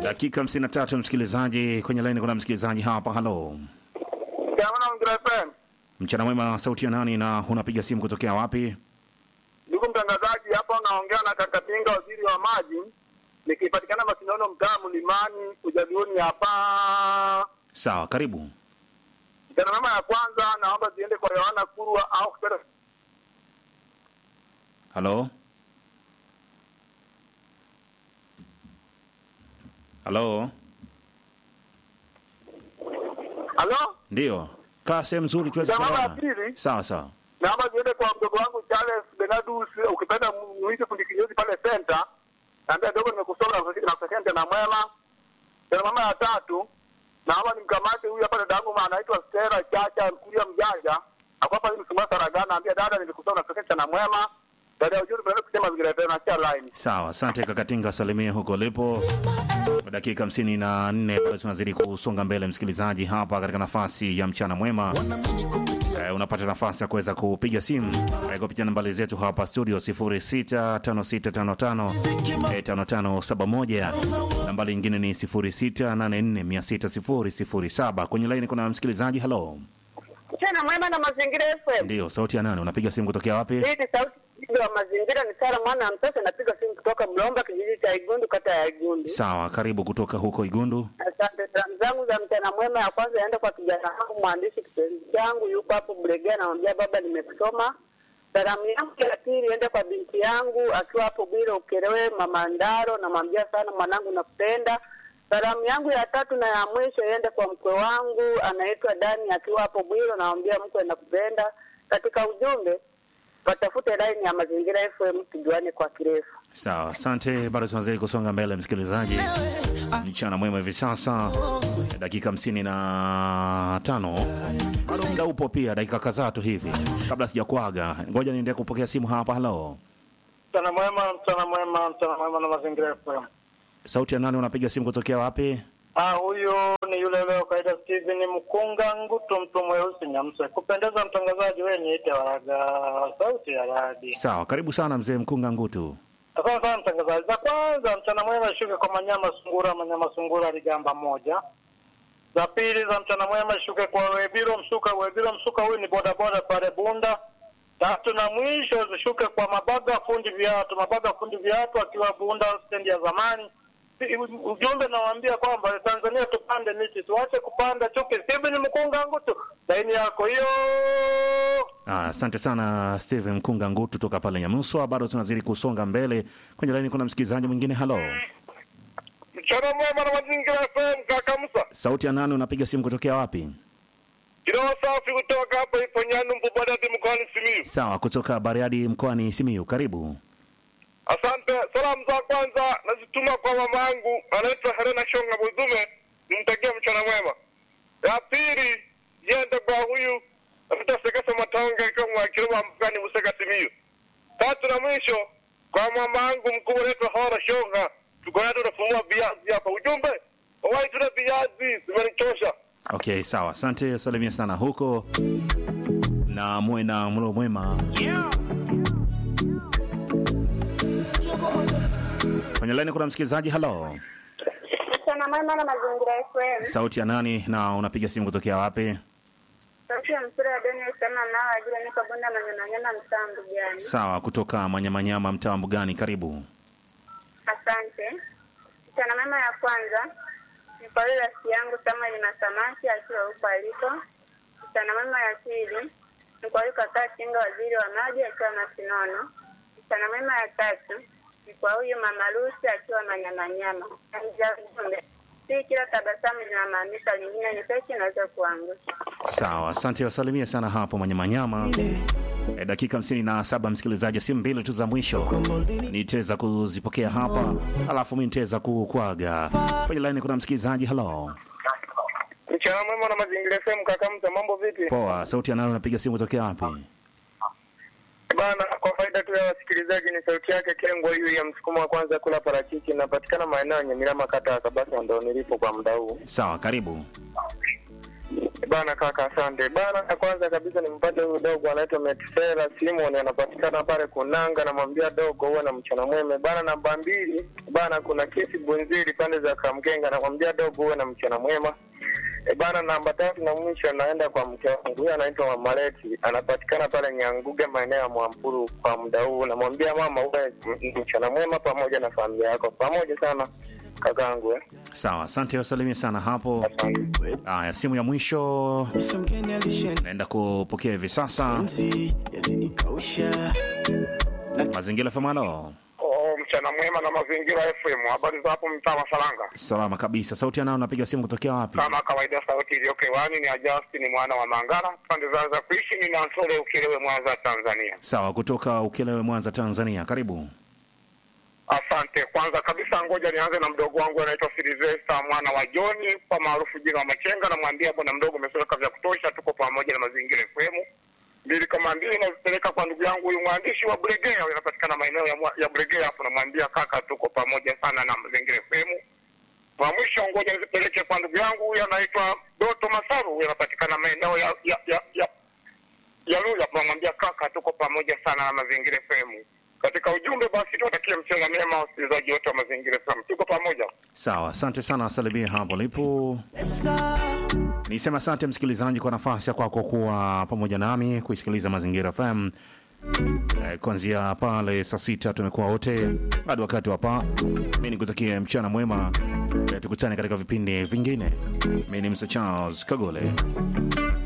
Dakika 53 msikilizaji, kwenye laini kuna msikilizaji hapa. Halo, Jamani, Mgira FM. mchana mwema, sauti ya nani na unapiga simu kutokea wapi? Ndugu mtangazaji, hapa unaongea na kaka Pinga, waziri wa maji, nikipatikana Masindano, mtaa Mlimani, Ujaluoni hapa. Sawa, karibu. Jana mama ya kwanza, naomba ziende kwa Yohana Kurwa au kupenda Halo, halo, halo, ndio, kaa sehemu nzuri tuweze Jamaa kuelewana. wa pili. Sawa sawa, naomba ziende kwa mdogo wangu Charles Benadus, ukipenda muite fundi kinyozi pale center. Naambia dogo, nimekusoma na kusakenta na mwema. Jana mama ya tatu, naomba nimkamate huyu hapa dada yangu anaitwa Stella Chacha Mkuria Mjanja. Akwapa hii msumba Saragana, naambia dada, nilikusoma na kusakenta na mwema. Dada ya ujuri tunaenda kusema mazingira yetu na chia line. sawa. Asante kakatinga, salimia huko ulipo. Kwa dakika hamsini na nne bado tunazidi kusonga mbele, msikilizaji, hapa katika nafasi ya mchana mwema. Eh, unapata nafasi ya kuweza kupiga simu eh, kupitia nambari zetu hapa studio 0656555571 nambari nyingine ni 0684600007 kwenye laini kuna msikilizaji halo Mchana mwema na mazingira FM. ndio sauti ya nani unapiga simu kutokea wapi Hii ni sauti ya mazingira ni Sara mwana wa mtoto napiga simu kutoka Mlomba kijiji cha Igundu kata ya Igundu. sawa karibu kutoka huko igundu Asante. Salamu zangu za mchana mwema ya kwanza yaende kwa kijana wangu mwandishi kipenzi changu yuko hapo Bulegea, namwambia baba, nimekusoma. Salamu yangu ya pili iende kwa binti yangu akiwa hapo Bwire Ukerewe, mama Ndaro, namwambia sana mwanangu, nakupenda. Salamu yangu ya tatu na ya mwisho iende kwa mkwe wangu anaitwa Dani akiwa hapo Bwire, namwambia mkwe, nakupenda. Katika ujumbe watafute line ya Mazingira FM tujuane kwa kirefu. sawa asante bado tunazidi kusonga mbele msikilizaji mchana mwema hivi sasa dakika hamsini na tano bado muda upo pia dakika kadhaa tu hivi kabla sijakwaga ngoja niendee kupokea simu hapa halo Mchana mwema, mchana mwema, mchana mwema na mazingira FM. sauti ya nani unapiga simu kutokea wapi Ah, huyu ni yule leo kaida Steven Mkunga Ngutu, mtu mweusi Nyamse. Kupendeza mtangazaji, wewe niite Waraga, sauti ya radi. sawa karibu sana mzee mkunga ngutu Asante sana mtangazaji. Za kwanza mchana mwema shuke kwa Manyama Sungura, Manyama Sungura Ligamba moja. Za pili za mchana mwema shuke kwa Webiro Msuka, Webiro Msuka huyu ni bodaboda pale Bunda. Tatu na mwisho zishuke kwa Mabaga fundi viatu, Mabaga fundi viatu akiwa Bunda stendi ya zamani. Ujumbe nawaambia kwamba Tanzania tupande miti, tuache kupanda chuki. Steven Mkunga Ngutu, laini yako hiyo. Ah, asante sana Steven Mkunga Ngutu toka pale Nyamuswa. Bado tunazidi kusonga mbele kwenye laini. Kuna msikilizaji mwingine. Halo, Mchana mwema na mazingira FM, kaka Musa. sauti ya nani? Unapiga simu kutokea wapi? Kiroho safi kutoka hapa ipo Nyanu Mbubadati mkoani Simiyu. Sawa, kutoka Bariadi mkoani Simiyu. Karibu. Asante. Salamu za kwanza nazituma kwa mama yangu anaitwa Helena Shonga Budume, nimtakia mchana mwema. Ya pili ziende kwa huyu anaitwa Sekesa Matonge akiwa mwakilima mkani Buseka Simiyu. Tatu na mwisho kwa mama yangu mkuu anaitwa Hora Shonga, tuko naye tunafumua viazi hapa. Ujumbe wawai, tuna viazi zimenichosha. Okay, sawa, asante. Salimia sana huko na muwe na mlo mwema. Kwenye laini kuna msikilizaji. Halo, Mchana mwema na mazingira FM. sauti ya nani na unapiga simu kutokea wapi? Sauti ya mpira wa Daniel Sama nao ajira niko Bunda Manyamanyama mtaa Mbugani. Sawa, kutoka Manyamanyama, mtaa wa Mbugani. Karibu. Asante. Mchana mwema ya kwanza ni kwa yule rafiki yangu Samuel na Samaki akiwa huko aliko. Mchana mwema ya pili ni kwa yule kaka Chinga waziri wa maji akiwa Masinono. Mchana mwema ya tatu ni kwa huyu mama Lucy akiwa Manyamanyama. Amja ujumbe si kila tabasamu linamaanisha lingine, ni peke inaweza kuangusha. Sawa, asante. Wasalimia sana hapo Manyamanyama. E, dakika hamsini na saba msikilizaji, simu mbili tu za mwisho nitaweza kuzipokea hapa, alafu mi nitaweza kukwaga kwenye laini. Kuna msikilizaji. Halo, Mchana mwema na mazingira FM, kaka Mta, mambo vipi? poa. Sauti ya nani? Unapiga simu kutokea wapi? Bana, kwa faida tu ya wasikilizaji, ni sauti yake Kengwa hiyo ya msukumo wa kwanza kula parachichi. Inapatikana maeneo ya Nyamilama, kata ya Kabasa, ndo nilipo kwa muda huu. Sawa, karibu. Bana kaka, asante bana. Ya kwanza kabisa nimpate huyu dogo anaitwa Metisela Simon, anapatikana pale Kunanga. Namwambia dogo huwe na mchana mwema bana. Namba mbili bana, kuna kesi Bunziri pande za Kamkenga, namwambia dogo huwe na mchana mwema e bana. Namba tatu na mwisho naenda kwa mke wangu, huyu anaitwa Mama Leti, anapatikana pale Nyanguge, maeneo ya Mwampuru. Kwa muda huu namwambia mama, uwe mchana mwema pamoja na familia yako, pamoja sana kakangu eh. Sawa, asante, wasalimie sana hapo. Asante. Haya, simu ya mwisho Mr. mgeni alishenzi naenda kupokea hivi sasa. yalinikausha Mazingira Famalo, Oh, mchana mwema na mazingira FM. Habari za hapo mtaa wa Salanga? salama kabisa. Sauti yanao, napiga simu kutokea wapi? Kama kawaida, sauti iliyoko hewani ni Ajasti, mwana wa Mangala, pande za za kuishi ni Nansole Ukilewe, Mwanza, Tanzania. Sawa, kutoka Ukelewe, Mwanza, Tanzania. Karibu. Asante. Kwanza kabisa, ngoja nianze na mdogo wangu anaitwa Silvesta mwana wa Joni, kwa maarufu jina wa Machenga. Namwambia bwana mdogo, umesoweka vya kutosha, tuko pamoja na mazingira FM. Mbili kama mbili nazipeleka kwa ndugu yangu huyu mwandishi wa Bregea, anapatikana maeneo ya, mwa- ya Bregea hapo. Namwambia kaka, tuko pamoja sana na mazingira FM. Wa mwisho ngoja nizipeleke kwa ndugu yangu huyu anaitwa Doto Masaru, huyu anapatikana maeneo ya ya ya, ya ya Luya. Tunamwambia kaka, tuko pamoja sana na mazingira FM. Katika ujumbe basi, tuwatakie mchana mema wasikilizaji wote wa mazingira FM, tuko pamoja. Sawa, asante sana, wasalimie hapo lipo. Nisema asante msikilizaji kwa nafasi ya kwako kuwa pamoja nami kuisikiliza Mazingira FM eh, kuanzia pale saa sita tumekuwa wote hadi wakati wa pa. Mi nikutakie mchana mwema eh, tukutane katika vipindi vingine. Mi ni Mr Charles Kagole.